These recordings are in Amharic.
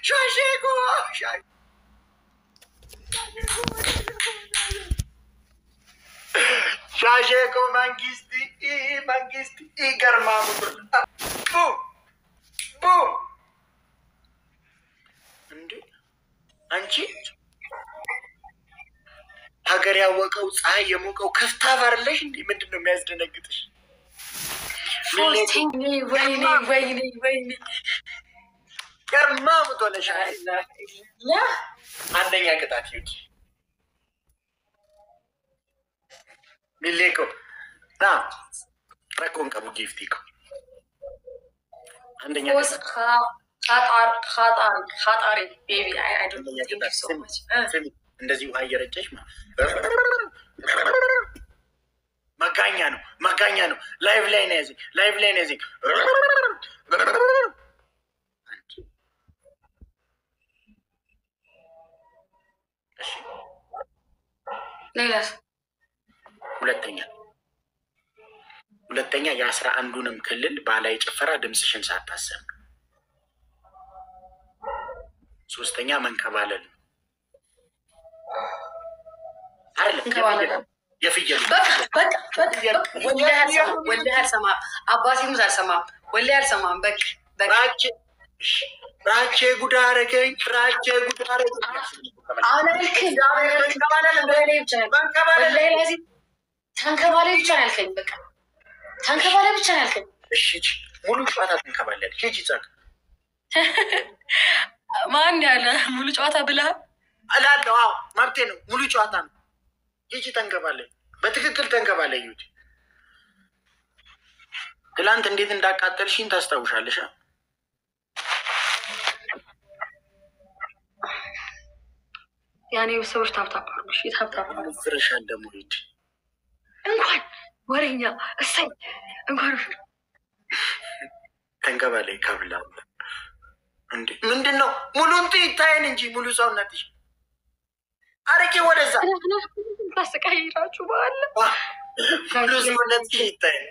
ሻሼኮ ሻሼኮ መንግስት መንግስት ይገርማሙ ቡም ቡም እንዴ አንቺ ሀገር ያወቀው ፀሐይ የሞቀው ክፍታ ባርለሽ እንዴ ምንድን ነው የሚያስደነግጥሽ? ፎርቲን ወይኔ ወይኔ ወይኔ ገርማ ሙቶለሻል። ያ አንደኛ ቅጣት ይሁድ ሚሌኮ ና ረኮን ቀቡ ጊፍቲ እኮ አንደኛ ፎስ ቅጣት ኻጣር ኻጣሪ ኻጣሪ ቤቢ አይ አይ ዶንት አንደኛ ቲንክ ቅጣት ሶ ስሚ፣ ማች ስሚ፣ እንደዚህ ውሃ እየረጨሽ ማ- መጋኛ ነው መጋኛ ነው። ላይቭ ላይ ነው ያዘኝ፣ ላይቭ ላይ ነው ያዘኝ። እሺ፣ ሌላስ ሁለተኛ ሁለተኛ የአስራ አንዱንም ክልል ባህላዊ ጭፈራ ድምፅሽን ሳታሰም። ሶስተኛ መንከባለል ነው። አይደለም እንከባለል። የፍየሉ በቃ በቃ በቃ በቃ ወላሂ አልሰማም ወላሂ አልሰማም አባቴ ሙዝ አልሰማም ወላሂ አልሰማም በቃ በቃ ራቼ ራቼ ጉዳ አረገኝ ራቼ ጉዳ አረገኝ። አሁን አልክኝ አሁን አልክኝ ተንከባለል ብቻ ነው ያልከኝ። ወላሂ ላዚም ተንከባለል ብቻ ነው ያልከኝ በቃ ተንከባለል ብቻ ነው ያልከኝ እሺ ሂጂ፣ ሙሉ ጨዋታ ትንከባለል። ሂጂ ጸቅ ማን ያለ ሙሉ ጨዋታ ብለህ እላለሁ። አዎ መብቴ ነው። ሙሉ ጨዋታ ነው። ሂጂ ተንከባለል፣ በትክክል ተንከባለል። ሂጂ። ትላንት እንዴት እንዳቃጠልሽኝ ታስታውሻለሽ? አ? ያኔ ሰዎች ታብታብ አድርጉ እሺ ታብታብ አድርጉ ፍርሻል ደግሞ ሂድ። እንኳን ወሬኛ እሰይ እንኳን ተንከባለል ካብላ እንዴ ምንድን ነው? ሙሉን ይታየን እንጂ ሙሉ ሰውነትሽ አርቄ ወደዛ ታስቀይራችሁ በኋላ ሙሉ ሰውነትሽ ይታየን።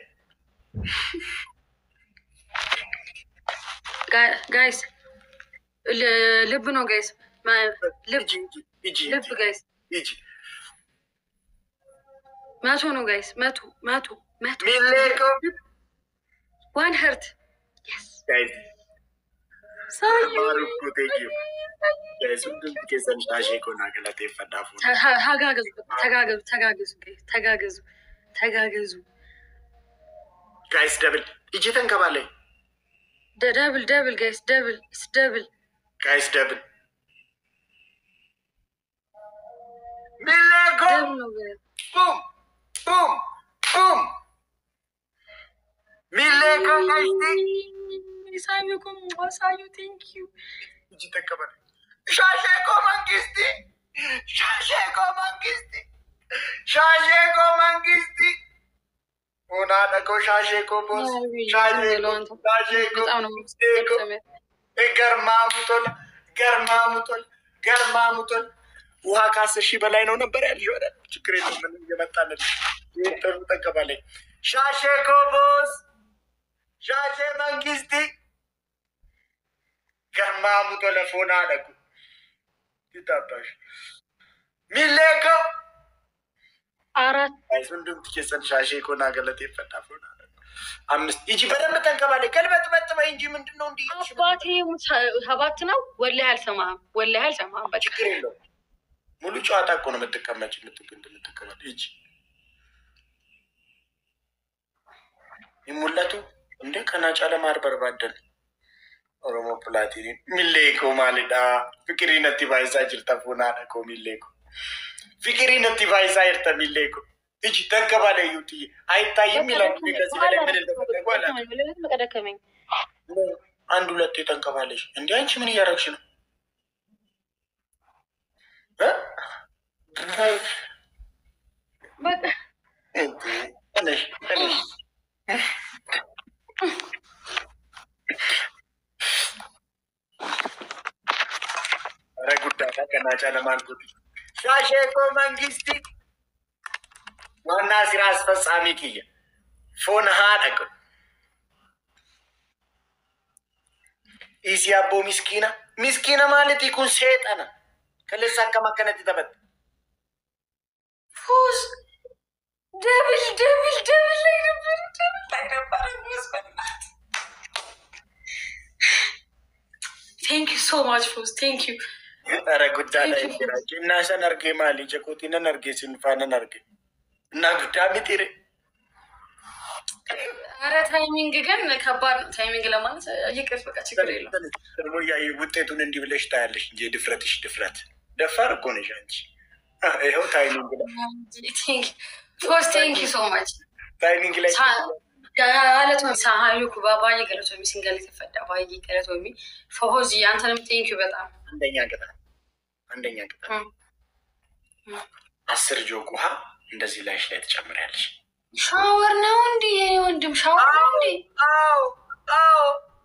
ጋይስ ልብ ነው ጋይስ ልብ ሂጂ ሂጂ ልብ ጋይስ ሂጂ። መቶ ነው ጋይስ መቶ መቶ መቶ ሚሌኮ ዋን ሄርት ጋይዝ ሳዩ ማሩኩ ቴንኪ ጋይዝ ሁንዱም ኬሰን ሻሼ ኮና ገለቴ ፈዳፉ ተጋገዙ ተጋገዙ ተጋገዙ ጋይስ ተጋገዙ ተጋገዙ ጋይስ ደብል ሂጂ ተንከባለይ ደብል ደብል ጋይስ ደብል ኢስ ደብል ጋይስ ደብል ሚሌኮ ደብል ነው ጋይስ ቡም ቡም ቡም ሚሌኮ ጋይስ ሳዩ ኩም ሳዩ ቴንክ ዩ ሂጂ ተንከባለይ ሻሼኮ መንግስቲ ሻሼኮ መንግስቲ ሻሼኮ መንግስቲ ሆና ደቆ ሻሼኮ ቦስ ሻሼኮ ሻሼኮ በጣም ነው ዴኮ ገርማሙቶል ገርማሙቶል ገርማሙቶል ውሃ ከአስር ሺህ በላይ ነው ነበር ያልሽ። ወደ ችግር የለም ምንም እየመጣልን ይህን ጥሩ ጠቀባለኝ። ሻሼ ኮቦስ ሻሼ መንግስቲ ገርማሙቶ ለፎና አደጉ ይታባሽ ሚሌኮ አራት አይሱንዱም ትኬሰን ሻሼ ኮና ገለጤ ፈታ ፎና አደጉ አምስት ይጂ በደንብ ተንከባለኝ። ገልበጥ መጥ በይ እንጂ ምንድን ነው እንዲህ አባቴ ሰባት ነው። ወላሂ አልሰማህም፣ ወላሂ አልሰማህም። በቃ ችግር የለውም። ሙሉ ጨዋታ እኮ ነው የምትቀመጭ የምትግንድ የምትቀመጥ እጅ ይሙለቱ እንደ ከናጫ ለማርበር ባደን ኦሮሞ ፕላቲኒ ሚሌኮ ማልዳ ፍቅሪ ነቲ ባይሳ ጅርተ ፉና ነኮ ሚሌኮ ፍቅሪ ነቲ ባይሳ ይርተ ሚሌኮ እጅ ተንከባለ ዩት አይታይም ይላል። ከዚህ በላይ ምን እንደፈለጉ አላ መቀደከመኝ አንድ ሁለቱ የተንከባለሽ እንዲ አንቺ ምን እያደረግሽ ነው? እ? በቃ እንዴ፣ ተነሽ ተነሽ። ኧረ ጉዳታ ከናጫ ለማልኩት ሻሼኮ መንግስቲ ዋና ስራ አስፈጻሚ ክየ ፎን ሀደቅ ኢሲ አቦ ሚስኪና ሚስኪነ ማለት ይኩን ሴጠነ ከለሳ አከማከነት ተበት ፎዝ ደብል ደብል ደብል ላይ ነበር ደብል ላይ ነበር መስበናት ቴንክ ዩ ሶ ማች ፎዝ ቴንክ ዩ ረ ጉዳ ላይ ጅራች እና ሰን አርጌ ማሊ ጀኮቲነን አርጌ ሲንፋነን አርጌ እና ጉዳ ሚጢሬ አረ ታይሚንግ ግን ከባድ ነው። ታይሚንግ ለማለት ይቅር፣ በቃ ችግር የለም። ደግሞ ያ ውጤቱን እንዲህ ብለሽ ታያለሽ እንጂ ድፍረትሽ ድፍረት ደፋር እኮ ነሽ አንቺ። ይኸው ታይሚንግ ላይ ፎዝ ቴንክ ዩ ሶ ማች ታይሚንግ ላይ ጋለቶሚ ሳሀዩ ኩባ ባየ ገለቶሚ ሲንገል የተፈዳ ባየ ገለቶሚ ፎዝ አንተንም ቴንክ ዩ በጣም አንደኛ ቅጣት አንደኛ ቅጣት አስር ጆግ ውሃ እንደዚህ ላይሽ ላይ ትጨምሪያለሽ። ሻወር ነው እንዲ የኔ ወንድም ሻወር ነው እንዲ አዎ አዎ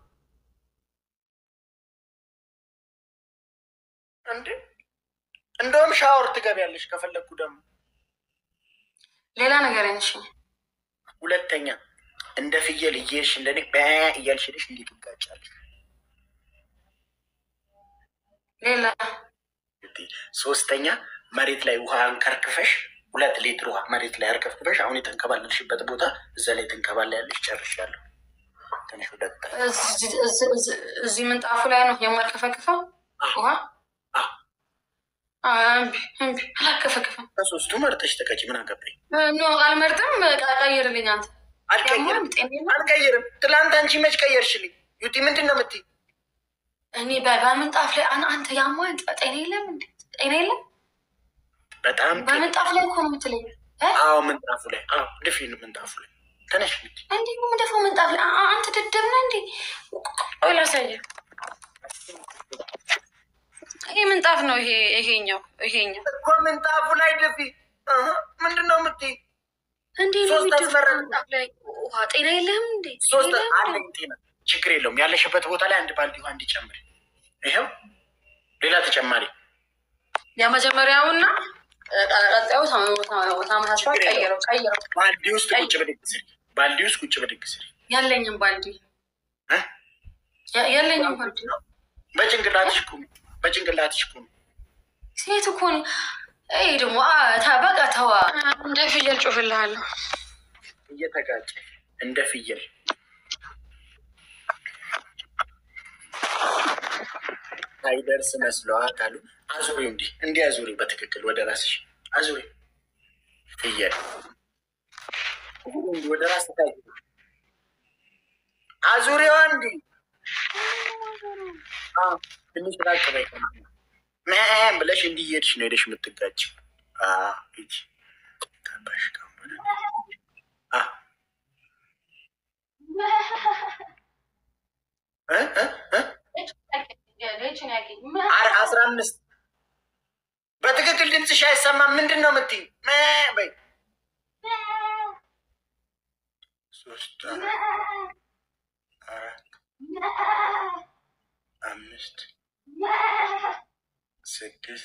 እንዴ እንደውም ሻወር ትገቢያለሽ ከፈለግኩ ደግሞ ሌላ ነገር አይነሽ ሁለተኛ እንደ ፍየል እየሄድሽ እንደኔ በ እያልሽ ሄደሽ እንዴት ትጋጫለሽ? ሌላ ሶስተኛ መሬት ላይ ውሃ አንከርክፈሽ ሁለት ሊትር ውሃ መሬት ላይ አርከፍክፈሽ አሁን የተንከባለልሽበት ቦታ እዛ ላይ ትንከባለ ያለሽ ጨርሻለሁ። ትንሽ ወደ እዚህ ምንጣፉ ላይ ነው የማርከፈክፈው ውሃ እምቢ እምቢ አላከፈክፈም። ከሶስቱ መርጠሽ ተቀጭ። ምን አገባኝ? ኖ አልመርጥም። ቀይርልኝ አንተ አልቀይርም ጤና አልቀይርም። ትላንት አንቺ መች ቀየርሽልኝ? ዩቲ ምንድን ነው የምትይ? እኔ በምንጣፍ ላይ አን- አንተ ያማ ጤና የለም እንዴ? ጤና የለም። በጣም በምንጣፍ ላይ እኮ ነው የምትለኝ እ? አዎ፣ ምንጣፉ ላይ አዎ፣ ድፊን ምንጣፉ ላይ ተነሽ ምት እንዴ ምንደፋው ምንጣፍ ላይ አ- አንተ ደደብ ነህ እንዴ? ቆይ ላሳየህ። ይሄ ምንጣፍ ነው። ይሄ ይሄኛው ይሄኛው እኮ ምንጣፉ ላይ ድፊ። እህ፣ ምንድን ነው የምትይ? እንዴ ነው ሶስት የሚደፋው አስመረጥ። ምንጣፍ ላይ ውሃ ጤና የለህም እንዴ? ሶስት ጤና የለህም አለኝ ጤና ችግር የለውም። ያለሽበት ቦታ ላይ አንድ ባልዲ ውሃ እንዲጨምር ይኸው፣ ሌላ ተጨማሪ የመጀመሪያውና ቀጣዩ ታመሳስሏል። ቀይረው ቀይረው ባልዲ ውስጥ ቁጭ ብድግ ስሪ። ባልዲ ውስጥ ቁጭ ብድግ ስሪ። ያለኝም ባልዲ እ? ያ- ያለኝም ባልዲ በጭንቅላትሽ ቁሚ፣ በጭንቅላትሽ ቁሚ። ሴት እኮ ነኝ። ይሄ ደግሞ አ- ታ- በቃ ተዋ። እንደ ፍየል ጮፍልሃለሁ። እየተጋጨ እንደ ፍየል ሳይደርስ መስለዋት አሉ። አዙሪ፣ እንዲህ እንዲህ አዙሪ፣ በትክክል ወደ ራስሽ አዙሪ። ፍየል እንዲህ ወደ ራስ ታይ አዙሪዋ እንዲህ አዎ፣ ትንሽ ራቅ በይ ምናምን ብለሽ እንዲህ እየሄድሽ ነው ሄደሽ የምትጋጭው። አዎ፣ ሂጂ ገባሽ ከሆነ አዎ እ እ እ አር- አስራ አምስት በትክክል ድምፅሽ አይሰማም። ምንድን ነው የምትይኝ? እ በይ ሶስት አራት አምስት ስድስት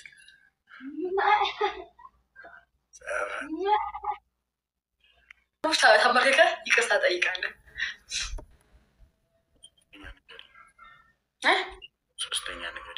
ሰባት ተመርከ ይቅርታ ጠይቃለን። ሶስተኛ ነገር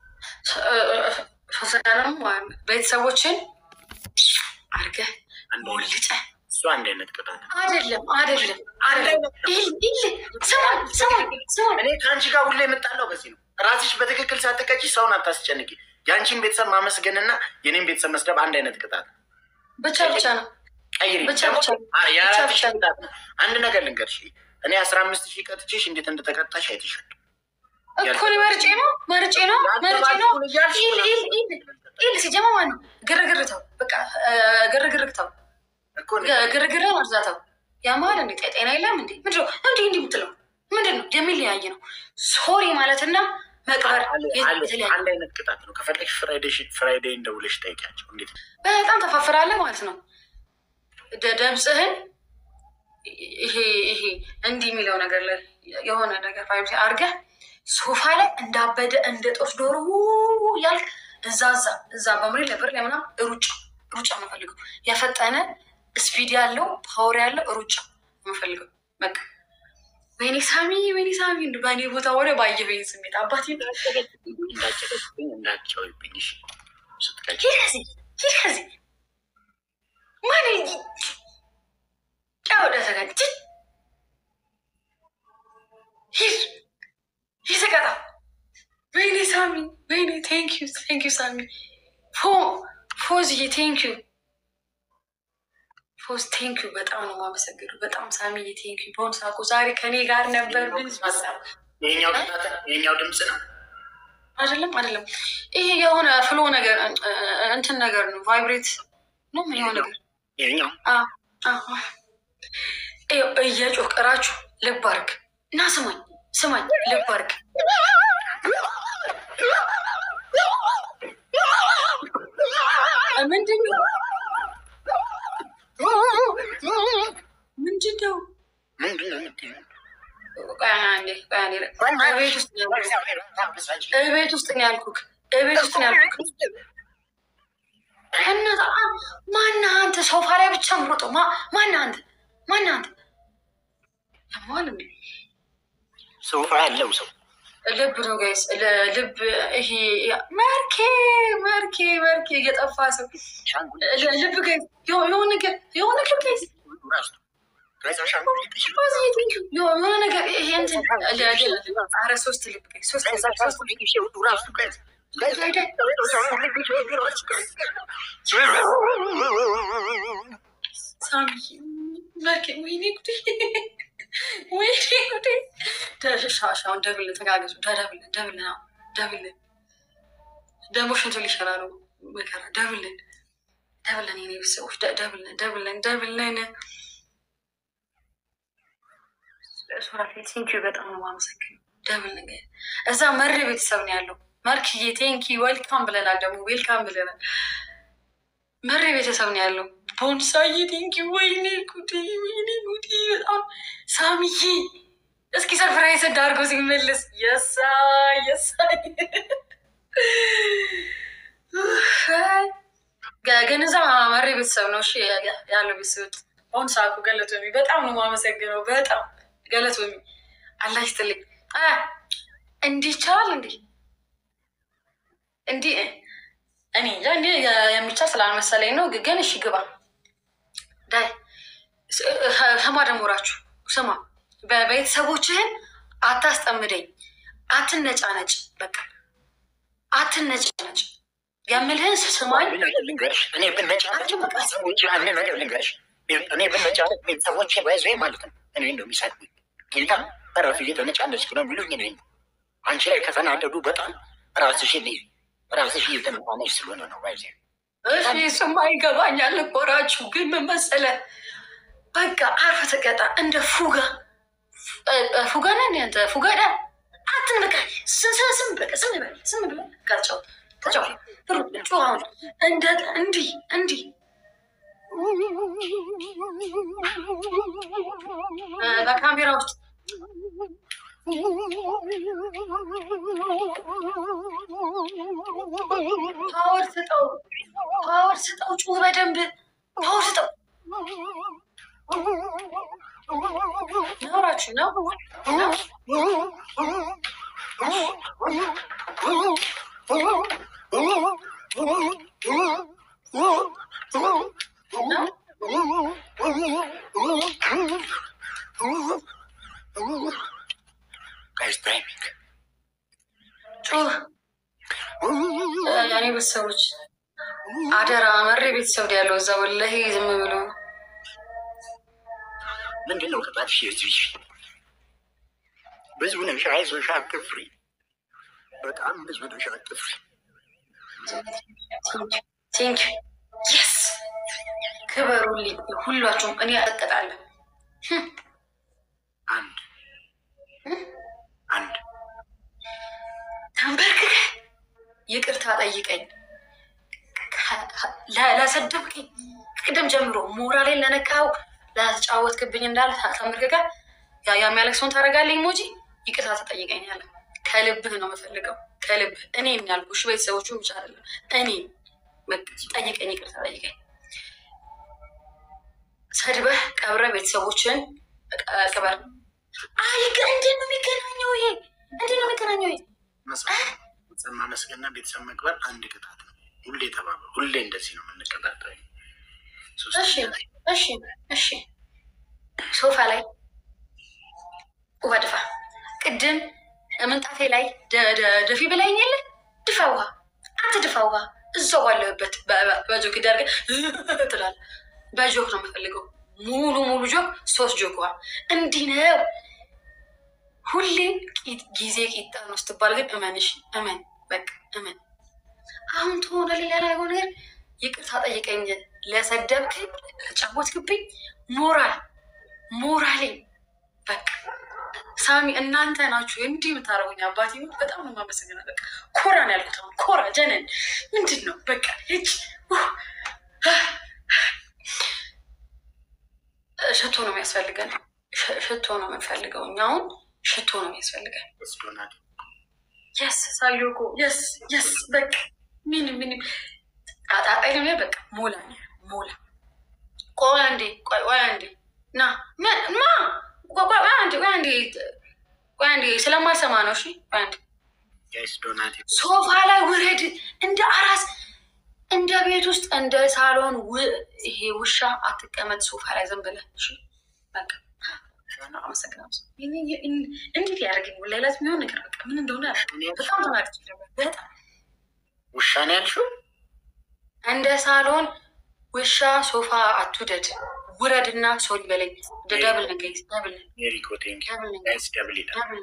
ሶስተኛ ደግሞ ቤተሰቦችን አድርገህ ሞልጨ እሱ አንድ አይነት ቅጣት ነው። አይደለም አይደለም አይደለም። ይል ይል ስማኝ ስማኝ ስማኝ እኔ ከአንቺ ጋር ሁሌ የምጣለው በዚህ ነው። ራስሽ በትክክል ሳትቀጪ ሰውን አታስጨንቂ። የአንቺን ቤተሰብ ማመስገንና የኔን ቤተሰብ መስደብ አንድ አይነት ቅጣት ነው። ብቻ ብቻ ነው ቀይሪ። ብቻ ደግሞ ብቻ አ- የአራት ብቻ ሺህ ቅጣት ነው። አንድ ነገር ልንገርሽ፣ እኔ አስራ አምስት ሺህ ቀጥቼሽ እንዴት እንደተቀጣሽ አይተሻል። እኮ እኔ መርጬ ነው መርጬ ነው መርጬ ነው። ይል ይል ይል ይል ሲጀማ ማን ነው ግርግር ተው በቃ እ፣ ግርግር ተው እኮ እኔ ግርግር መርዛተው ያማል እንዴ ጤና የለም እንዴ ምንድን ነው እንዲህ እንዲህ የምትለው ምንድን ነው የሚለያይ ነው ሶሪ ማለትና መቅበር አለ- አለ- የተለያየ አንድ አይነት ቅጣት ነው። ከፈለግሽ ፍራይዴ- ፍራይዴይ እንደውለሽ ጠይቂያቸው እንዴት በጣም ተፋፍራለህ ማለት ነው። ደ- ድምፅህን ይሄ ይሄ እንዲህ የሚለው ነገር ላይ የሆነ ነገር ፋይብ አድርገህ ሶፋ ላይ እንዳበደ እንደ ጦስ ዶሮ ው ያልክ እዛ እዛ እዛ በምሬ ለብር ላይ ምናምን ሩጫ ሩጫ ነው የምፈልገው። ያፈጠነ ስፒድ ያለው ፓወር ያለው ሩጫ ነው የምፈልገው። በቃ ወይኔ ሳሚ ወይኔ ሳሚ እንዱ በእኔ ቦታ ሆነ ባየበኝ ስሜት አባቴ እንዳጨቀጭብኝ እንዳጨውብኝ ስትቀጭ ሂድ ከዚህ ሂድ ከዚህ ማን ጫወደ ተጋጭ ሂድ ሂድ ተቀጣ ወይኔ ሳሚ ወይኔ ቴንክ ዩ ቴንክ ዩ ሳሚ ፎ ፎዝዬ ቴንክ ዩ ፎዝ ቴንክ ዩ በጣም ነው የማመሰግነው። በጣም ሳሚዬ ቴንክ ዩ በሆን ሳቁ ዛሬ ከኔ ጋር ነበር ግን የኛው የኛው ድምፅ ነው። አይደለም አይደለም፣ ይሄ የሆነ ፍሎ ነገር እንትን ነገር ነው፣ ቫይብሬት ነው የሆነ ነገር የኛው እየጮህ ቅራችሁ ልብ አድርግ እና ስማኝ ስማኝ፣ ልብ አድርግ ምንድን ነው ምንድን ነው? ምንድን ነው የምትይው? ቆይ አንዴ ቆይ አንዴ፣ እቤት ውስጥ ነው ያልኩህ። እቤት ውስጥ ነው ያልኩህ። እቤት ውስጥ ነው ያልኩህ። እናት ማነህ አንተ? ሶፋ ላይ ብቻ ምሮጠው ማነህ አንተ? ማነህ አንተ? ያማል እንዴ? ሶፋ ያለው ሰው ልብ ነው ጋይስ፣ ልብ ይሄ መርኬ መርኬ መርኬ እየጠፋ ሰው ልብ ጋይስ፣ የሆነ ነገር የሆነ ልብ ጋይስ የሆነ ነገር ይሄ እንትን ኧረ ሶስት ልብ ጋይስ፣ ሶስት ልብ ሶስት ሳሚ መርኬ ወይኔ ጉዴ ወይኔ ጉዴ ሻሻውን ደብል ተጋገዙ ደብል ደብል ነው ደብል ደግሞ ሽንቱ ሊሸራ ነው መከራ ደብልን ደብልን የኔ ቤተሰቦች ደብልን ደብልን ደብልን ሱራፌ ቴንኪዩ በጣም ነው የማመሰግነው ደብልን እዛ መሪ ቤተሰብ ነው ያለው መርክዬ ቴንኪ ዌልካም ብለናል ደግሞ ዌልካም ብለናል መሪ ቤተሰብ ነው ያለው ቦንሳዬ ቴንኪ ወይኔ ጉዴ ወይኔ ጉዴ በጣም ሳሚዬ እስኪ ሰርፕራይዝ እንዳርገው ሲመለስ የሳ የሳ ግን እዛ መሪ ቤተሰብ ነው እሺ ያለው ቤተሰብ አሁን ሳኩ ገለቶሚ በጣም ነው የማመሰግነው በጣም ገለቶሚ አላህ ይስጥልኝ እንዲህ ይቻላል እንዲህ እንዲህ እኔ እንጃ እንዲህ የሚቻል ስላልመሰለኝ ነው ግን እሺ ግባ ዳይ ስማ ደሞራችሁ ስማ በቤተሰቦችህን አታስጠምደኝ አትነጫነጭ በቃ አትነጫነጭ የምልህን ስማኝ ልንገርሽ እኔ ብነጫነጭ ቤተሰቦች አንድ ነገር ልንገርሽ እኔ ብነጫነጭ ቤተሰቦች ባይዞ ማለት ነው እኔ ነው የሚሰድቡኝ ጌታ ረፍ እየተነጫነጭ ነው የሚሉኝ እኔ አንቺ ላይ ከተናደዱ በጣም ራስሽ ራስሽ እየተነጫነጭ ስለሆነ ነው ባይዜ እሺ ስማ ይገባኛል ልቆራችሁ ግን ምን መሰለህ በቃ አርፈ ተቀጣ እንደ ፉጋ ፉጋ ነህ አንተ ፉጋ ዳ አትን በቃ ስም በቃ ስም በል ስም ብለ ጋጫው ተጫው ጩሁን እንደ እንዲህ እንዲህ በካሜራ ውስጥ ፓወር ስጠው፣ ፓወር ስጠው፣ ጩህ በደንብ ፓወር ስጠው። ነውራችሁ ነው ጩህ ያኔ ቤተሰቦች አደራ መሬ ቤተሰብ ያለው እዛ ወላሂ ዝም ብሎ ምንድን ነው ቅጣትሽ? የዚች ብዙ ነሽ፣ አይዞሽ፣ አትፍሪ። በጣም ብዙ ነሽ፣ አትፍሪ። ቴንክ የስ ክበሩልኝ ሁላችሁም። እኔ አጠቀጣለሁ። አንድ አንድ ተንበርክከ ይቅርታ ጠይቀኝ ለሰደብከኝ ቅድም ጀምሮ ሞራሌን ለነካው ላተጫወትክብኝ እንዳለ ተንበርክከ የሚያለቅሰውን ታደርጋለኝ ሞጂ ይቅርታ ተጠይቀኛለህ። ከልብህ ነው የምፈልገው ከልብህ እኔ የሚያልኩሽ ቤተሰቦቹ ብቻ አይደለም እኔ ጠይቀኝ፣ ይቅርታ ጠይቀኝ። ሰድበህ ቀብረ ቤተሰቦችን ቅበር አይ ግን እንዴት ነው የሚገናኘው? ይሄ እንዴት ነው የሚገናኘው? ይሄ ቤተሰብ ማመስገንና ቤተሰብ መቅበር አንድ ቅጣት ነው። ሁሌ ተባበ ሁሌ እንደዚህ ነው የምንቀጣጠው። እሺ እሺ እሺ ሶፋ ላይ ውሃ ድፋ። ቅድም ምንጣፌ ላይ ደ- ደ- ደፊ ብላኝ የለ ድፋ ውሃ። አንተ ድፋ ውሃ እዛው ባለህበት በጆክ ዳርገ ትላል። በጆክ ነው የምፈልገው። ሙሉ ሙሉ ጆክ፣ ሶስት ጆክ ውሃ። እንዲህ ነው ሁሌ ቂ- ጊዜ ቂጣ ነው ስትባል ግን እመንሽ እመን በቃ እመን። አሁን ትሆነ ሌላ ያላደረገው ነገር ይቅርታ ጠይቀኝ። ለሰደብክኝ፣ ለጫወትክብኝ ሞራል ሞራሌ በቃ ሳሚ እናንተ ናችሁ እንዲህ የምታደርጉኝ። አባቴ ሞት በጣም ነው የማመሰግነው። በቃ ኮራ ነው ያልኩት። አሁን ኮራ ጀነን ምንድን ነው በቃ ሂጅ። ሽቶ ነው የሚያስፈልገን። ሽ- ሽቶ ነው የምንፈልገው እኛ አሁን ሽቶ ነው የሚያስፈልገን። ዶናት የስ ሳዮኮ የስ የስ በቃ ምን ምን አጣጣይ ነው በቃ ሞላ ነው ሞላ። ቆይ አንዴ ቆይ ቆይ አንዴ ና ምን ማ ቆይ ቆይ ቆይ አንዴ ቆይ አንዴ ቆይ አንዴ ስለማልሰማ ነው። እሺ ቆይ አንዴ ጋይስ ዶናት ሶፋ ላይ ውረድ። እንደ አራስ እንደ ቤት ውስጥ እንደ ሳሎን ው- ይሄ ውሻ አትቀመጥ ሶፋ ላይ ዝም ብለህ እሺ። በቃ አመሰግናለሁ። ይሄ- ይሄ- እንዴት ያደርገኝ ሌላት የሚሆን ነገር በቃ ምን እንደሆነ አላውቅም። በጣም ተናድጄ ነበር። በጣም ውሻ ነው ያልሽው? እንደ ሳሎን ውሻ ሶፋ አትውደድ፣ ውረድና ሶሪ በለኝ። እንደ ደብል ነገር ደብል ሜሪኮ ቴንክ ደብል ነገር ጋይስ ደብል ይላል። ደብል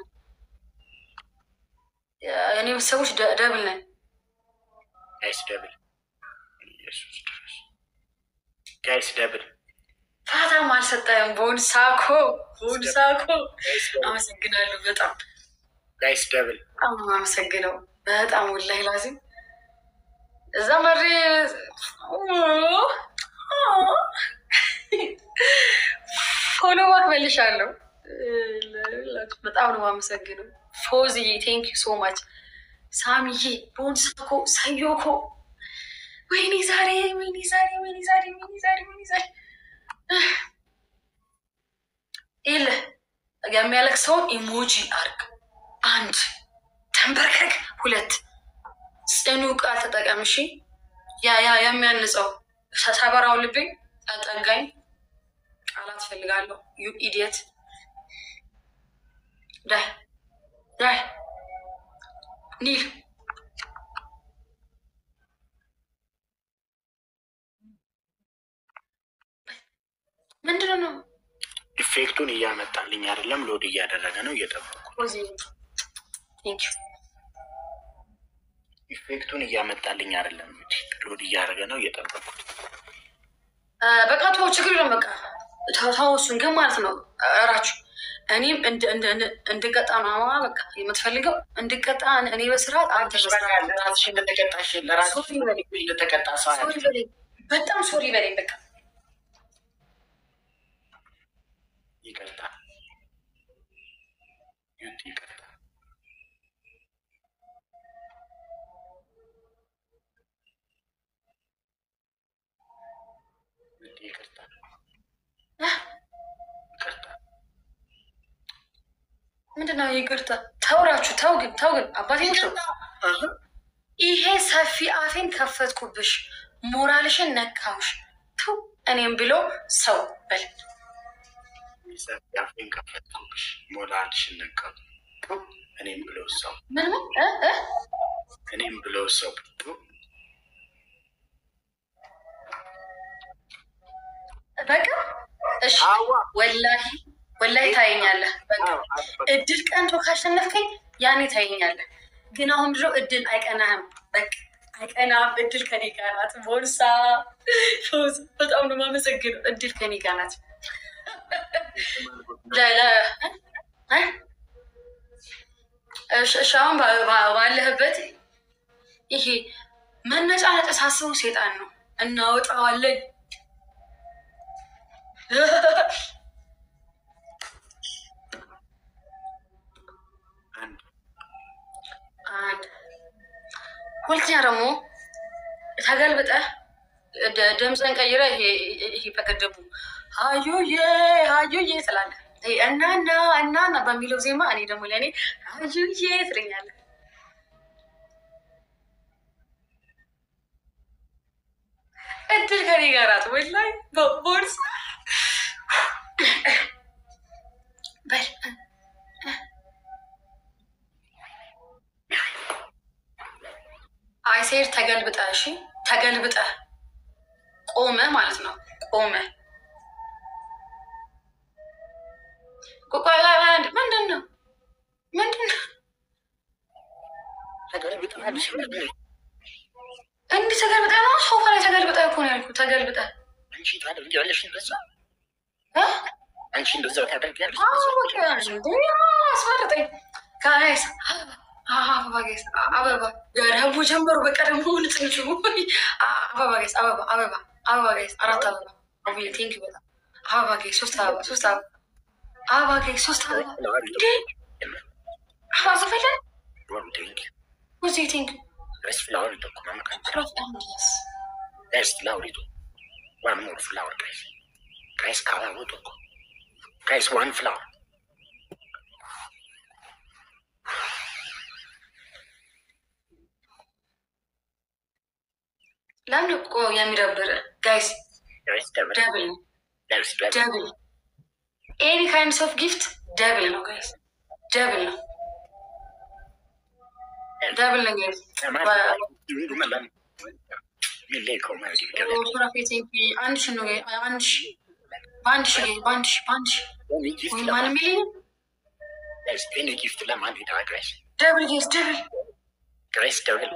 እኔ ቤተሰቦች ደ- ደብል ነን። ጋይስ ደብል ኢየሱስ ድረስ ጋይስ ደብል ፋታም አልሰጠህም። ቦንሳኮ ቦንሳኮ አመሰግናለሁ። በጣም ጋይስ ደብል በጣም ነው የማመሰግነው። በጣም ወላሂ ላዚም እዛ መሬ ፎሎ ባክ መልሻለሁ። በጣም ነው የማመሰግነው። ፎዝዬ ቴንክ ዩ ሶ ማች። ሳሚዬ ቦንሳኮ ሰዮኮ ወይኔ ዛሬ ወይኔ ዛሬ ወይኔ ዛሬ ወይኔ ዛሬ ወይኔ ዛሬ የለ የሚያለቅሰውን ኢሞጂ አርግ። አንድ ተንበርከክ፣ ሁለት ጽኑ ቃል ተጠቀም። እሺ ያ ያ የሚያንጸው ሰበራው ልብኝ ጠጋኝ ቃላት ፈልጋለሁ። ዩ ኢዲየት ዳይ ዳይ ኒል ምንድን ነው? ኢፌክቱን እያመጣልኝ አይደለም፣ ሎድ እያደረገ ነው። እየጠበቁ ቴንክ ዩ ኢፌክቱን እያመጣልኝ አይደለም፣ እንግዲህ ሎድ እያደረገ ነው። እየጠበቁት በቃ ተወው፣ ችግር የለም። በቃ ተው ተው፣ እሱን ግን ማለት ነው እራችሁ እኔም እንድ- እንድ- እንድ- እንድቀጣ ነው በቃ የምትፈልገው እንድቀጣ እኔ በስርዓት አንተ በስርዓት ራስሽ እንደተቀጣሽ ለራስሽ ሶሪ በለኝ። እንደተቀጣ ሰው ሶሪ ያለ በለኝ፣ በጣም ሶሪ በለኝ። በቃ ይቅርታ ዩቲ ይቅርታ ዩቲ ይቅርታ አህ፣ ይቅርታ ምንድን ነው ይቅርታ? ተውራችሁ ተው፣ ግን ተው፣ ግን አባቴ ተው። እህ፣ ይሄ ሰፊ አፌን ከፈትኩብሽ፣ ሞራልሽን ነካውሽ። ተው እኔም ብሎ ሰው በል ሰፊ አፌን ከፈትኩብሽ ሞራልሽን ነካው እኔም ብለው ሰው ምን ምን እ እ እኔም ብለው ሰው በቃ እሺ፣ አዋ ወላሂ ወላሂ ታየኛለህ። በቃ እድል ቀንቶ ካሸነፍከኝ ያኔ ታየኛለህ። ግን አሁን ድሮ እድል አይቀናህም። በቃ አይቀናም። እድል ከኔ ጋር ናት። ቦርሳ ፎዝ በጣም ነው የማመሰግነው። እድል ከኔ ጋር ናት። ለ- ለ- እ? እሺ እሺ፣ አሁን ባ- ባ- ባለህበት ይሄ መነጫነጭ ሳስቡ ሴጣን ነው። እናወጣዋለን አንድ አንድ ሁለተኛ ደግሞ ተገልብጠህ ደ- ድምፅህን ቀይረህ ይሄ ይሄ በቀደሙ ሀዩዬ ሀዩዬ ትላለህ። እና እና እና እና በሚለው ዜማ እኔ ደግሞ ለእኔ አዩዬ ትለኛለህ። እድል ከኔ ጋር ናት። ወላሂ ቦርሳ በል አይሴር ተገልብጠ እሺ፣ ተገልብጠ ቆመ ማለት ነው። ቆመ ምንድን ነው? ምንድን ነው? እንዲህ ተገልብጠ ነው። ሶፋ ላይ ተገልብጠ እኮ ነው ያልኩህ። ተገልብጠ አንቺ ታደርጊያለሽ እንደዛ? አንቺ እንደዛ ታደርጊያለሽ? አስመረጠኝ። ጋይስ አበባ ጋይስ አበባ ደግሞ ጀመሩ። በቃ ደግሞ ልጥንጩ አበባ ጋይስ አበባ አበባ አበባ ጋይስ አራት አበባ አቡዬ ቴንክ በጣም አበባ ጋይስ ሶስት አበባ ሶስት አበባ አበባ ጋይስ ሶስት አበባ እንዴ አበባ ዘፈለን ወዚ ቴንክ There's flower in the corner. ሮፍ አንዲስ There's flower in One more flower, guys. Guys, cover with the Guys, one flower. ለምን እኮ የሚደብር ጋይስ There's devil. ደብል ነው There's devil. ደብል ኤኒ ካይንድስ ኦፍ ጊፍት ደብል ነው ጋይስ ደብል ነው ደብል ነው ጋይስ አንድ ሺ ነው አንድ ሺ በአንድ ሺ በአንድ ሺ በአንድ ሺ ወይ ማን ሚሊዮን Any gift to Lamani, guys. ደብል ጋይስ ደብል Guys, devil.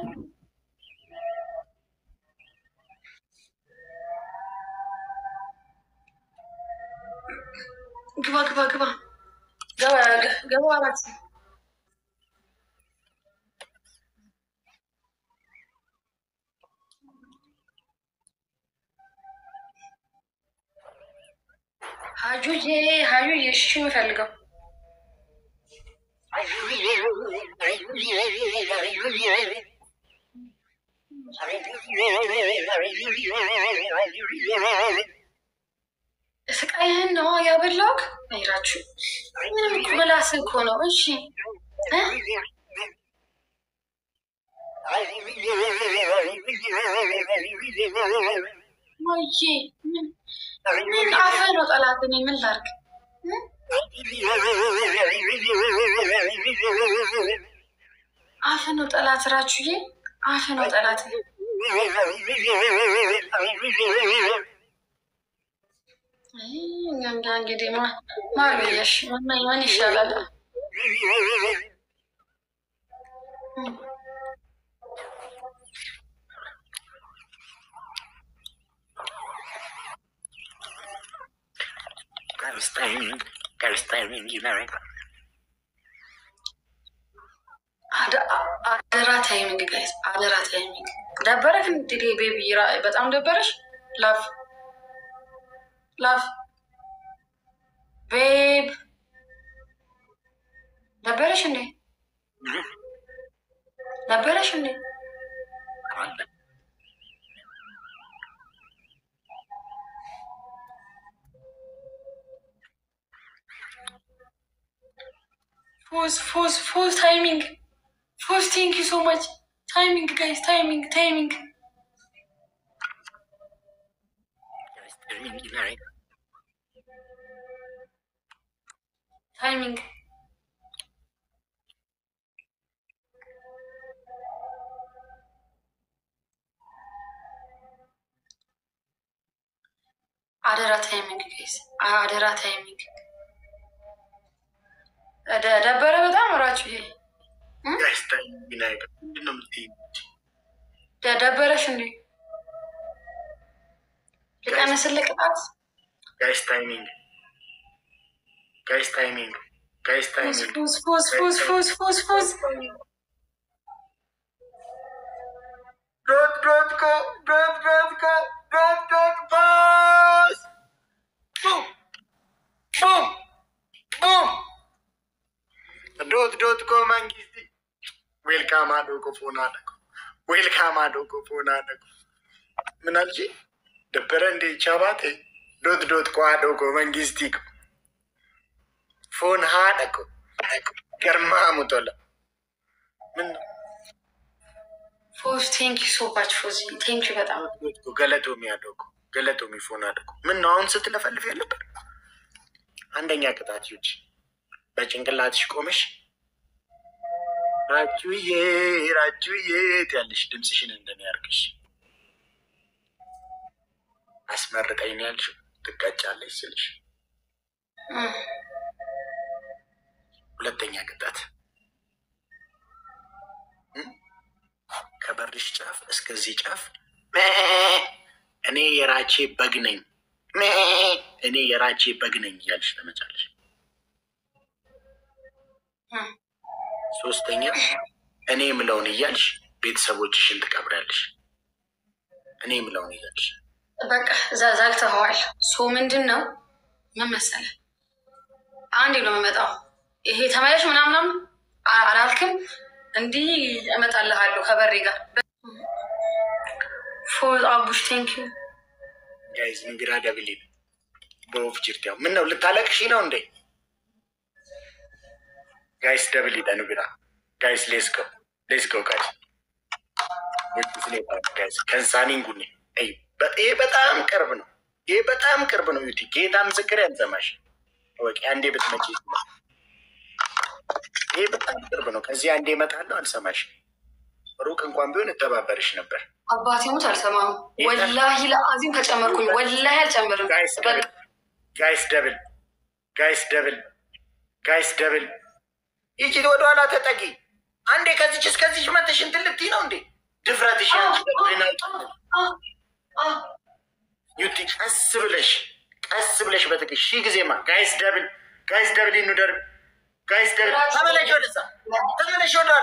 ግባ ግባ ግባ ገባ ገባ አራት ሀጁዬ ሀጁዬ እሺ የምፈልገው ስቃይህን ነው ያበላውክ አይራችሁ ምንም እኮ ምላስ እኮ ነው እሺ እ? ወይዬ ምን ምን አፈ ነው ጠላት እኔ ምን ላርግ እ? አፈ ነው ጠላት ራችሁዬ አፈ ነው ጠላት አይ፣ እኛ እንጋ እንግዲህ ማ- ማርየሽ ምን ምን ይሻላል Guys, timing. Guys, timing. You know it. አደ- አደራ ታይሚንግ ጋይስ አደራ ታይሚንግ ደበረክ እንግዲህ ቤቢ ራ- በጣም ደበረሽ ላፍ ላፍ ቤብ ደበረሽ እንዴ ደበረሽ እንዴ ፎዝ ፎዝ ፎዝ ታይሚንግ ፎዝ ቴንክ ዩ ሶ ማች ታይሚንግ ጋይስ ታይሚንግ ታይሚንግ Guys, timing. You know it. ታይሚንግ አደራ ታይሚንግ ጋይስ አደራ ታይሚንግ ደ- ደበረ በጣም እራችሁ ይሄ Guys, timing. You know it. You know it. ደ- ደበረሽ እንዴ ልቀንስልህ ቅጣት Guys, timing. Guys, timing. Guys, ፉዝ timing. ፉዝ ፉዝ ፉዝ ፉዝ ፉዝ ፉዝ Dot, dot, go. Dot, dot, go. Dot, dot, boss. Boom. Boom. Boom. Dot, dot, go, mangisti. Welcome, Adoko, Fonadako. Welcome, Adoko, Fonadako. ምን አልሽ? ደበረ እንዴ ቻባቴ ዶት ዶት ቋ ዶኮ መንግስቲ ፎን ሀደ እኮ ገርማ ሙቶላ ምን ነው ፎዝ ቴንኪ ሶ ማች ፎዚ ቴንኪ በጣም ገለቶ የሚያደው እኮ ገለቶ የሚፎን አደ እኮ ምን ነው አሁን ስትለፈልፍ ያለበት አንደኛ ቅጣት ይውጭ በጭንቅላትሽ ቆመሽ ራጁዬ ራጁዬ ያለሽ ድምፅሽን እንደሚያርግሽ አስመርቀኝ ነው ያልሽው። ትቀጫለሽ ስልሽ እም፣ ሁለተኛ ቅጣት እም፣ ከበርሽ ጫፍ እስከዚህ ጫፍ ሜ፣ እኔ የራቼ በግ ነኝ ሜ፣ እኔ የራቼ በግ ነኝ እያልሽ ተመጫለሽ። እም። ሶስተኛ እኔ የምለውን እያልሽ ቤተሰቦችሽን ትቀብሪያለሽ። እኔ የምለውን እያልሽ በቃ እዛ ዛግተኸዋል። ሶ ምንድን ነው ምን መሰለህ፣ አንዴ ነው የምመጣው። ይሄ ተመለሽ ምናምናም አላልክም። እንዲህ እመጣልሃለሁ ከበሬ ጋር ፎዝ አቡሽ ቴንክ ዩ ጋይዝ ንግራ ደብል በወፍ ጅርቲያው ምን ነው ልታለቅሺ ነው እንዴ? ጋይስ ደብል ደ ንግራ ጋይስ ሌስጎ ሌስጎ ጋይስ ጋይስ ከንሳኒን ጉኔ ይ ይሄ በጣም ቅርብ ነው። ይሄ በጣም ቅርብ ነው። ዩቲ ጌታ ምስክር ያንሰማሽ ወቂ አንዴ ብትመጪ ይሄ በጣም ቅርብ ነው። ከዚህ አንዴ እመጣለሁ አልሰማሽ ሩቅ እንኳን ቢሆን እተባበርሽ ነበር። አባቴ ሙት አልሰማም። ወላሂ ለአዚም ከጨመርኩኝ ወላሂ አልጨምርም። ጋይስ በቃ ጋይስ ደብል ጋይስ ደብል ጋይስ ደብል ይቺ ወደኋላ ተጠጊ አንዴ ከዚች እስከዚች መተሽ እንትን ልትይ ነው እንዴ? ድፍረትሽ ያንቺ ደብል ነው። ዩቲ ቀስ ብለሽ ቀስ ብለሽ በትግሽ ሺህ ጊዜማ ጋይስ ደብል ጋይስ ደብል ይኑደር ጋይስ ደብል ተመለሽ ወደዛ ተመለሽ ወደኋላ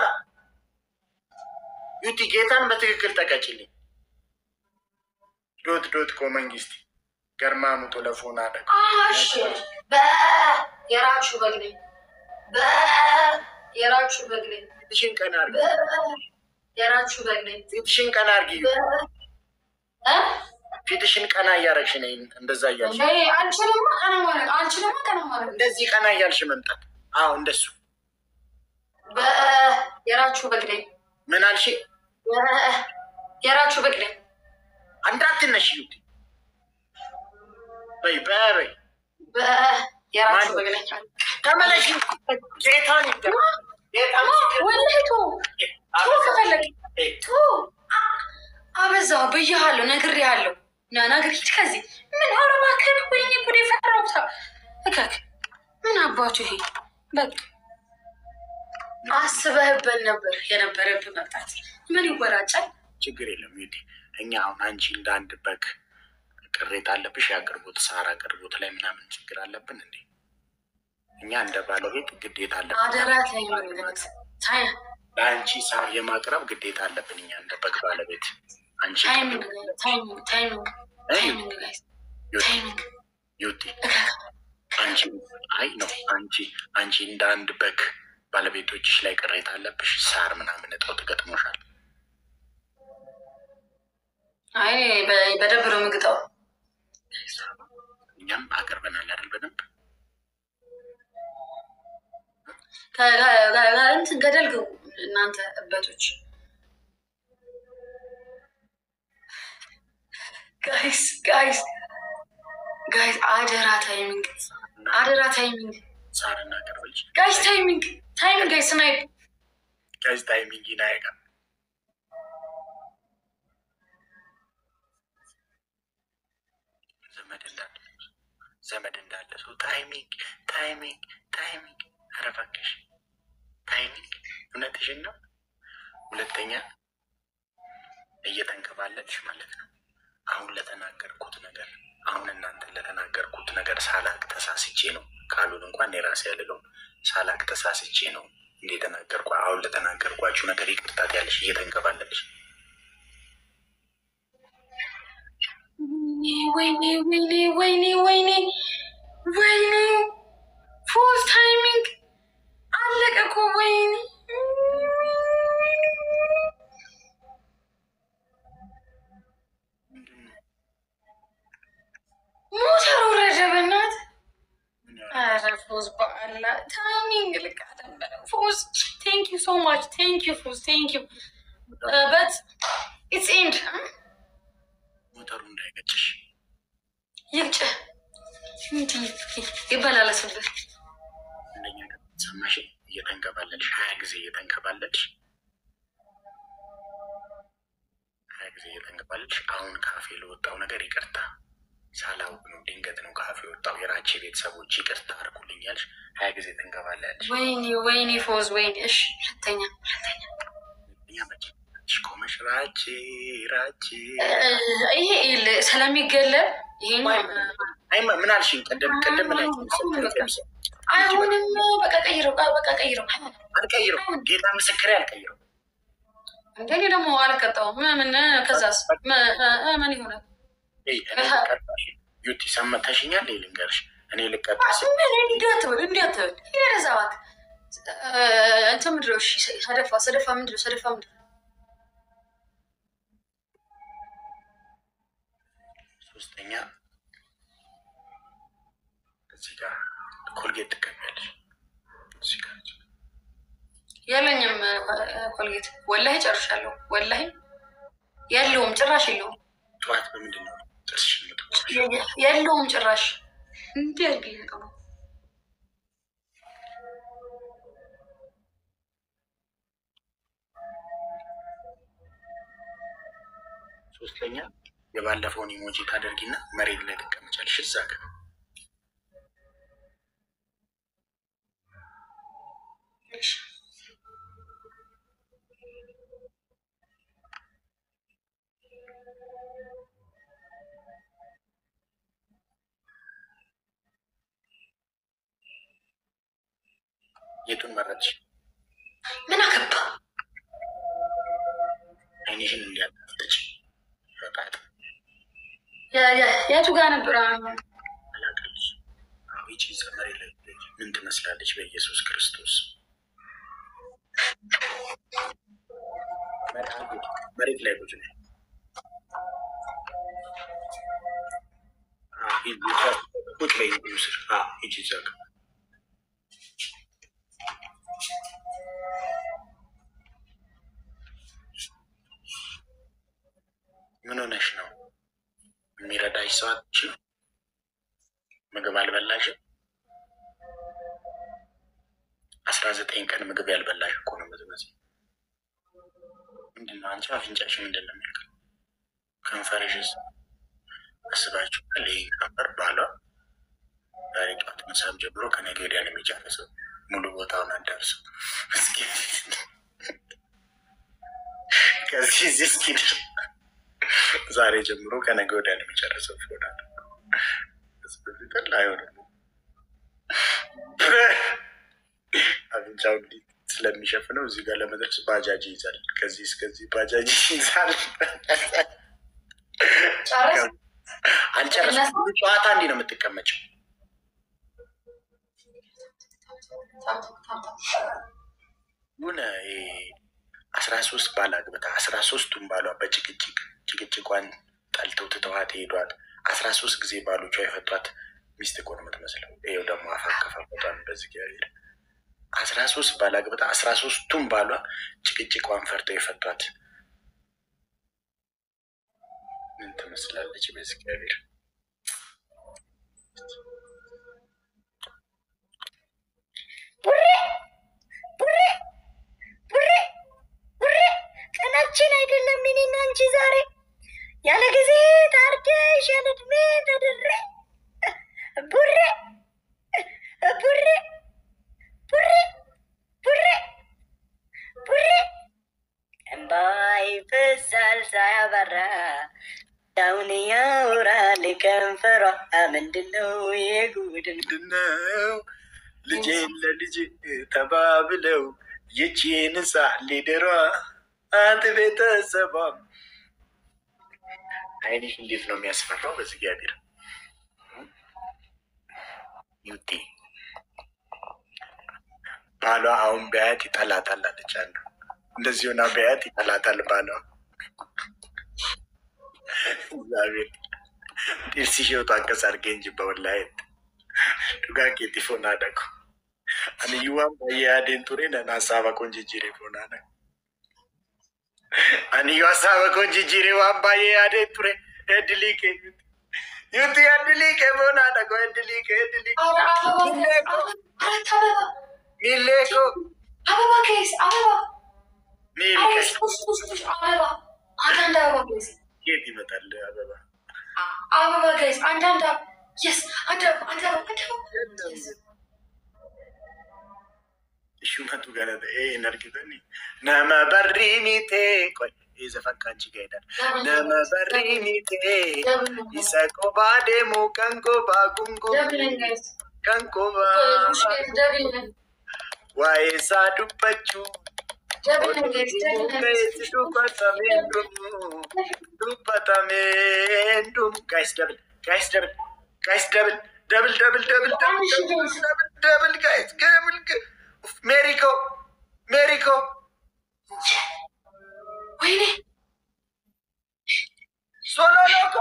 ዩቲ ጌታን በትክክል ተቀጭልኝ ዶት ዶት ኮ መንግስት ገርማ ሙቶ ለፎን አደ አሽ በ የራችሁ በግ ነኝ። በ የራችሁ በግ ነኝ። ፊትሽን ቀና አርጊ በ የራችሁ በግ ነኝ። ፊትሽን ቀና አርጊ በ እ ፊትሽን ቀና እያረግሽ ነይ እንደዛ እያልሽ እንዴ አንቺንማ ቀና ማድረግ አንቺንማ ቀና ማድረግ እንደዚህ ቀና እያልሽ መምጣት አዎ እንደሱ በ የራችሁ በግ ነኝ። ምን አልሽ በ የራችሁ በግ ነኝ። እንዳትነሽ ዩቲ በይ በይ በ የራችሁ በግ ነኝ። ተመለሽ ጌታን ይገ ጌታን ወላሂ ቶ ቶ ከፈለግ ቶ አበዛው ብያሃለሁ፣ ነግሬሃለሁ። ና ነገር ሂድ ከዚህ ምን አረባከን ወይኔ ጉዴ ፈራውታ እከክ ምን አባቱ ይሄ በቃ አስበህበት ነበር የነበረብህ መምጣት ምን ይወራጫል? ችግር የለም ዩቲ እኛ አሁን አንቺ እንደ አንድ በግ ቅሬታ አለብሽ የአቅርቦት ሳር አቅርቦት ላይ ምናምን ችግር አለብን እንዴ እኛ እንደ ባለቤት ግዴታ አለብን አደራ ታይመንግነት ታይ ለአንቺ ሳር የማቅረብ ግዴታ አለብን እኛ እንደ በግ ባለቤት አንቺ ታይሚንግ ታይሚንግ ታይሚንግ ታይሚንግ ጋይስ ዩቲ ታይሚንግ ዩቲ አንቺ አይ ነው አንቺ አንቺ እንደ አንድ በግ ባለቤቶችሽ ላይ ቅሬታ አለብሽ ሳር ምናምን እጠው ትገጥሞሻል አይ በ- በደንብ ነው የምግጠው። እኛም አቅርበናል አይደል በደንብ ከ- ከ- ከ- እንትን ገደል ግቡ እናንተ እበቶች ጋይስ ጋይስ ጋይስ አደራ ታይሚንግ አደራ ታይሚንግ ሳር እናቀርብልሽ ጋይስ ታይሚንግ ታይሚንግ ጋይስ ስናይፕ ጋዝ ታይሚንግ ይናይጋ ዘመድ እንዳለ ዘመድ እንዳለ ሰው ታይሚንግ ታይሚንግ ታይሚንግ ኧረ እባክሽ ታይሚንግ እውነትሽን ነው ሁለተኛ እየተንከባለልሽ ማለት ነው አሁን ለተናገርኩት ነገር አሁን እናንተን ለተናገርኩት ነገር ሳላቅ ተሳስቼ ነው ቃሉን እንኳን የራሴ ያልለው ሳላቅ ተሳስቼ ነው እንደ የተናገርኩ አሁን ለተናገርኳችሁ ነገር ይቅርታት ያለሽ እየተንከባለልሽ ወይኔ ወይኔ ወይኔ ወይኔ ወይኔ ፎዝ ታይሚንግ አለቀ እኮ ወይኔ ሞተር ወረደ በናት ኧረ ፎዝ በአላ ቴንክ ዩ ፉዝ ቴንክ ዩ በት ኢትስ ኤንድ ሞተሩ እንዳይገጭሽ ይግጭ ይበላለስብህ። እንደኛ ሰማሽ፣ እየተንከባለልሽ ሀያ ጊዜ እየተንከባለልሽ ሀያ ጊዜ እየተንከባለልሽ አሁን ካፌ ለወጣው ነገር ይቅርታ ሳላውቅ ነው፣ ድንገት ነው ካፌ ወጣው። የራቼ ቤተሰቦች ይቅርታ አድርጉልኝ ያልሽ ሀያ ጊዜ ተንከባለልሽ። ወይኔ ወይኔ ፎዝ ወይኔ። እሺ ሁለተኛ ሁለተኛ እኛ መቼ ቆመሽ ራቼ ራቼ ይሄ ል- ስለሚገለብ ይሄኛው አይ ምን አልሽኝ? ቅድም ቅድም ላይ አይሆንም። በቃ ቀይረው፣ በቃ ቀይረው። አልቀይረው፣ ጌታ ምስክሬ አልቀይረው። እንደኔ ደግሞ አልቀጣውም። ምን ከዛስ ምን- ምን ይሆናል? ዩቲ ሰመተሽኛል። ልንገርሽ እኔ ልቀጣ ምን እንዲህ አትበል፣ እንዲህ አትበል። ይሄ ወደዛ እባክህ። እንትን ምንድን ነው? እሺ ሰደፋ ሰደፋ ምንድን ነው? ሰደፋ ምንድን ነው? ሶስተኛ እዚህ ጋር ኮልጌት ትቀቢያለሽ። እዚህ ጋር የለኝም ኮልጌት። ወላሂ ጨርሻለሁ። ወላሂ የለውም፣ ጭራሽ የለውም፣ ጠዋት በምንድን ነው ጥርስሽ የምትቆርጪው? የለውም ጭራሽ። እንዲህ አድርጌ ነው ሶስተኛ የባለፈውን ኢሞጂ ታደርጊና መሬት ላይ ትቀመጫለሽ። እዛ ጋር እሺ። የቱን መረጥሽ? ምን አገባ? አይንሽን እንዲያጣፍጥጭ በቃት የ- የ- የቱ ጋር ነበር? አላቀልሽ ይቺ እዛ መሬት ላይ ምን ትመስላለች? በኢየሱስ ክርስቶስ መሬት ላይ ቁጭ ነይ። አዎ፣ ሂጂ፣ ቁጭ በይ ስር ሂጂ እዛ ጋር ምን ሆነሽ ነው? የሚረዳሽ ሰው አጥቼ ነው? ምግብ አልበላሽም? አስራ ዘጠኝ ቀን ምግብ ያልበላሽ እኮ ነው የምትመስለው። ምንድን ነው አንቺ አፍንጫሽ ምንድን ነው የሚያውቅ? ከንፈርሽስ አስባችኋል? ይህ ከንፈር ባሏ ዛሬ ጠዋት ምሳም ጀምሮ ከነገ ወዲያ ነው የሚጨርሰው። ሙሉ ቦታውን አዳርሰው እስኪ ከዚህ እዚህ እስኪ ዛሬ ጀምሮ ከነገ ወዲያ ነው የሚጨርሰው። ፎዳ ስበፊትል አይሆንም። አፍንጫው እንዲህ ስለሚሸፍነው እዚህ ጋር ለመድረስ ባጃጅ ይይዛል። ከዚህ እስከዚህ ባጃጅ ይይዛል። ጨረስ? አልጨረስኩም። ጨዋታ እንዲህ ነው የምትቀመጭው። የሆነ አስራ ሶስት ባል አግብታ አስራ ሶስቱም ባሏ በጭቅጭቅ ጭቅጭቋን ጠልተው ትተዋት ሄዷት አስራ ሶስት ጊዜ ባሎቿ የፈቷት ሚስት እኮ ነው የምትመስለው። ይኸው ደግሞ አፋከፋፈቷን በዚህ ጊዜ አስራ ሶስት ባል አግብታ አስራ ሶስቱም ባሏ ጭቅጭቋን ፈርተው የፈቷት ምን ትመስላለች? በዚህ እግዚአብሔር ቡሬ ቡሬ ቡሬ ቡሬ ቀናችን አይደለም እኔና አንቺ ዛሬ ያለ ጊዜ ታርደሽ ያለ እድሜ ተድሬ ቡሬ ቡሬ ቡሬ ቡሬ ቡሬ እምባ ይፈሳል ሳያባራ ዳውን ያውራል ከንፈሯ ምንድነው የጉድን ምንድነው ልጄን ለልጅ ተባብለው ይቺን ሳ ሊደሯ አንተ ቤተሰቧም አይንሽ እንዴት ነው የሚያስፈራው? በዚህ እግዚአብሔር ዩቲ ባሏ አሁን በያት ይጠላታል አለች አንዱ። እንደዚህ ሆና በያት ይጠላታል ባሏ። እግዚአብሔር ጢርሲሽ ወጣቀስ አድርጌ እንጂ በወላየት dhugaa keetti foonaa dhaqu. Ani iyyuu waan baay'ee yaadeen ture nan hasaaba kun jijjiire foonaa dhaqu. Ani yoo hasaaba koo jijjiiree waan baay'ee yaadee ture. Eddilii kee yuuti. Yuuti eddilii kee boonaadha koo eddilii kee eddilii kee. ኧረ አበባ Millee koo አራት አበባ miillee koo አበባ ከይስ አበባ miilli አይስ kee. ፑሽ ፑሽ ፑሽ አበባ አንዳንድ አበባ ከይስ Keet ይመጣል አበባ. አበባ ከይስ አንዳንድ አበባ የስ አንድ አበባ አንድ አበባ አንድ አበባ Yes. Ishumatu kana ta'ee hin argitani. Nama barrii mitee. Qoy isa fakkaanchi gaheedha. Nama barrii mitee. Isa kophaa deemu kan kophaa kun ደብልን kophaa ጋይስ kan kophaa. ደብልን Waa'ee isaa dubbachuu. ደብልን ጋይስ ደብልን Keessi dubbatameen dhumu. Dubbatameen dhumu. Guys double. Guys double. Guys double. Double double double double double double double guys double. Meeriko. Meeriko. ወይኔ Solo loco.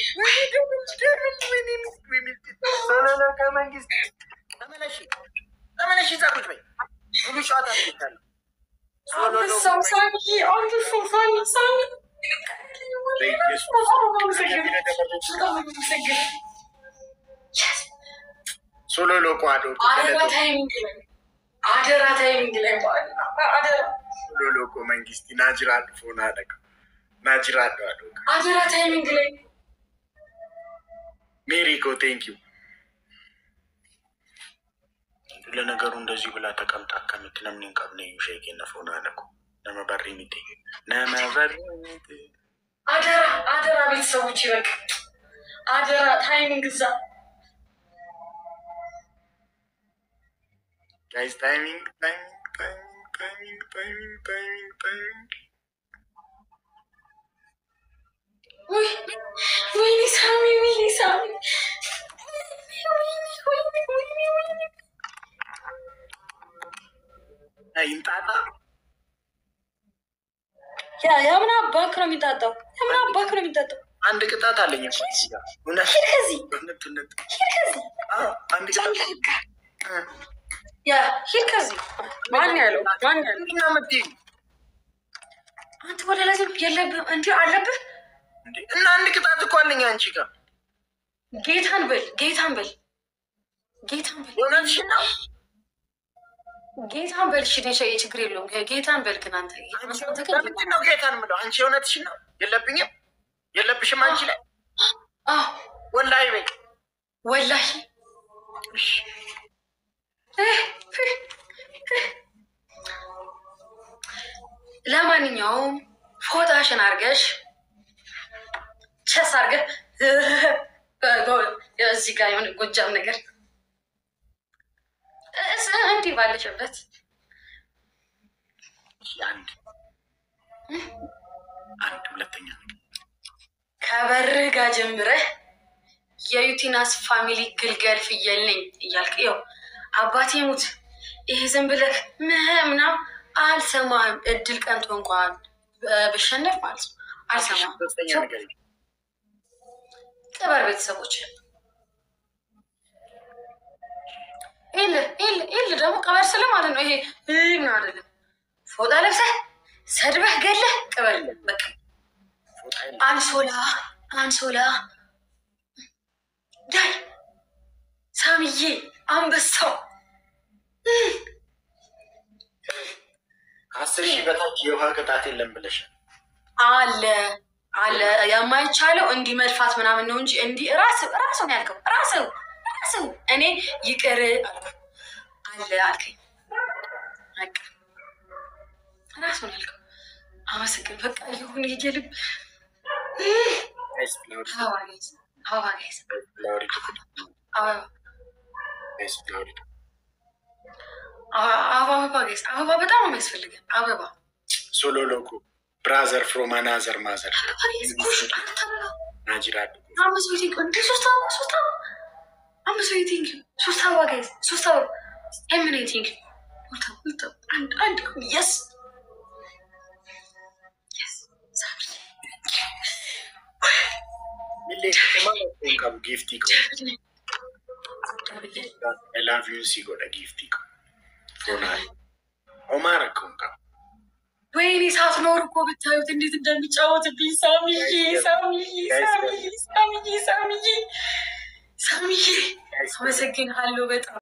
Solo loco መንግስት ተመለሽ ተመለሽ እዛ ቁጭ በይ። ሙሉ ጨዋታ ትችላለህ። ሶሎ ሎኮ አንበሳው ሳሚ አንበሳው ሳሚ ሳሚ በኢየሱስ በጣም ነው የማመሰግነው። በጣም ነው የማመሰግነው። Yes. ሶሎ ሎኮ አዶ አደራ ታይሚንግ ላይ አደራ ታይሚንግ ላይ አደራ ሶሎ ሎኮ መንግስት ናጅራድ ፎና አደቀ ናጅራድ አዶ አደራ ታይሚንግ ላይ ሜሪኮ ቴንክ ዩ ለነገሩ እንደዚህ ብላ ተቀምጣ ከምት ነምን ቀብነ ሸቄ ነፎና አደቁ ነመ በሪ ሚቴ ነመ በሪ ሚቴ አደራ አደራ ቤተሰቦች ይበቅ አደራ ታይሚንግ እዛ ጋይስ ታይሚንግ ታይሚንግ ታይሚንግ ታይሚንግ ታይሚንግ ታይሚንግ ውይ ወይኔ ሳሚ ወይኔ ሳሚ ወይኔ ወይኔ ወይኔ ወይኔ ይንጣጣ ያ ያ ምን አባክ ነው የሚጣጣው? ያ ምን አባክ ነው የሚጣጣው? አንድ ቅጣት አለኝ እኮ እዚህ ጋር። እውነት ሂድ ከዚህ እውነት እውነት ሂድ ከዚህ አዎ፣ አንድ ቅጣት እ ያ ሂድ ከዚህ ማን ያለው ማን ያለው? ምንድን ነው የምትይኝ አንተ ወደ ላይ ዝም የለብህም እንዲ አለብህ። እንዴ? እና አንድ ቅጣት እኮ አለኝ አንቺ ጋር። ጌታን በል ጌታን በል ጌታን በል እውነትሽን ነው። ጌታን በል። እሺ እኔ ችግር የለውም ጌታን በል። ግን አንተ አንተ ግን ለምንድን ነው ጌታን የምለው? አንቺ እውነትሽን ነው። የለብኝም የለብሽም አንቺ ላይ አዎ ወላሂ በይ። ወላሂ እሺ፣ ለማንኛውም ፎጣሽን አርገሽ ቸስ አርገህ እዚህ ጋር የሆነ ጎጃም ነገር እስ እንዲህ ባለሽበት አንድ አንድ ሁለተኛ ነገር ከበርህ ጋር ጀምረህ የዩቲናስ ፋሚሊ ግልገል ፍየል ነኝ እያልክ ይኸው አባቴ ሙት ይሄ ዝም ብለህ ምህ ምናምን አልሰማህም። እድል ቀንቶ እንኳን ብሸነፍ ማለት ነው አልሰማህም። ሶስተኛ ነገር ቅበር ቤተሰቦች ኤል ኤል ኤል ደግሞ ቀበር ስለ ማለት ነው። ይሄ ምን አይደለም። ፎጣ ለብሰህ ሰድበህ ገለህ ቅበር በቃ ፎጣ የለም። አንሶላ አንሶላ ዳይ ሳምዬ አንበሳው ከአስር ሺህ በታች የውሃ ቅጣት የለም ብለሻል። አለ አለ የማይቻለው እንዲህ መድፋት ምናምን ነው እንጂ እንዲህ ራስ ራሱ ነው ያልከው ራስ ራስ እኔ ይቅር አልኩ አለ አልከኝ በቃ ራሱ ነው ያልከው አመሰግን በቃ ይሁን የልብ ጋይስ ፍላወሪ አበባ ጋይዝ አበባ ጋይዝ ፍላወሪ አበባ ጋይስ ፍላወሪ አበባ አበባ ጋይዝ አበባ በጣም ነው የሚያስፈልገን አበባ ሶሎ ሎኮ ብራዘር ፍሮም አናዘር ማዘር አበባ ጋይዝ ጎሽ አንተ አበባ ናጅራ አምስት ዌቲንግ እንደ ሶስት አበባ ሶስት አበባ አምስት ዌቲንግ ሶስት አበባ ጋይዝ ሶስት አበባ ኤሚኔቲንግ አንድ አንድ የስ ሚሌ ከተማ ቀቡ ጊፍቲ ቆ I love you si godha gifti ko fona omara kon ka ወይኔ ሳትኖር እኮ ብታዩት እንዴት እንደሚጫወትብኝ ሳሚዬ ሳሚዬ ሳሚዬ ሳሚዬ ሳሚዬ ሳሚዬ አመሰግንሃለሁ በጣም